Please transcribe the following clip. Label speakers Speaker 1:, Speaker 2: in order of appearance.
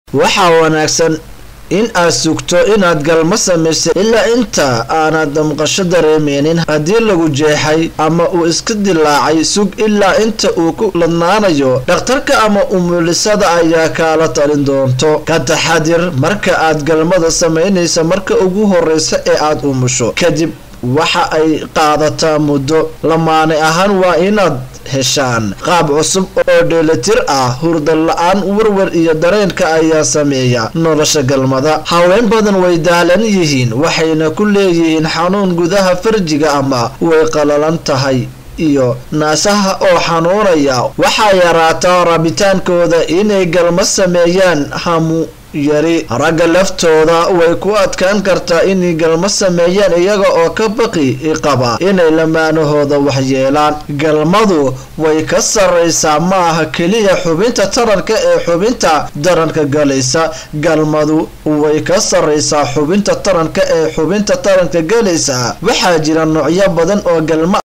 Speaker 1: waxaa wanaagsan in aad sugto inaad galmo samaysay ilaa inta aanad damqasho dareemeynin haddii lagu jeexay ama uu iska dilaacay sug ilaa inta uu ku ladnaanayo dhakhtarka ama umulisada ayaa kaala talin doonto ka taxadir marka aad galmada samaynaysa marka ugu horeysa ee aad umusho kadib waxa ay qaadataa muddo lamaane ahaan waa inaad heshaan qaab cusub oo dheelitir ah hurda la-aan warwar iyo dareenka ayaa sameeya nolosha galmada haween badan way daalan yihiin waxayna ku leeyihiin xanuun gudaha farjiga ama way qalalan tahay iyo naasaha oo xanuunaya waxaa yaraataa rabitaankooda inay galmo sameeyaan hamu yari ragga laftooda way ku adkaan kartaa inay galmo sameeyaan iyaga oo ka baqi qaba inay lamaanahooda waxyeelaan galmadu way ka sarraysaa ma aha keliya xubinta taranka ee xubinta taranka galaysa galmadu way ka sarraysaa xubinta taranka ee xubinta taranka galaysa waxaa jira noocyo badan oo galmo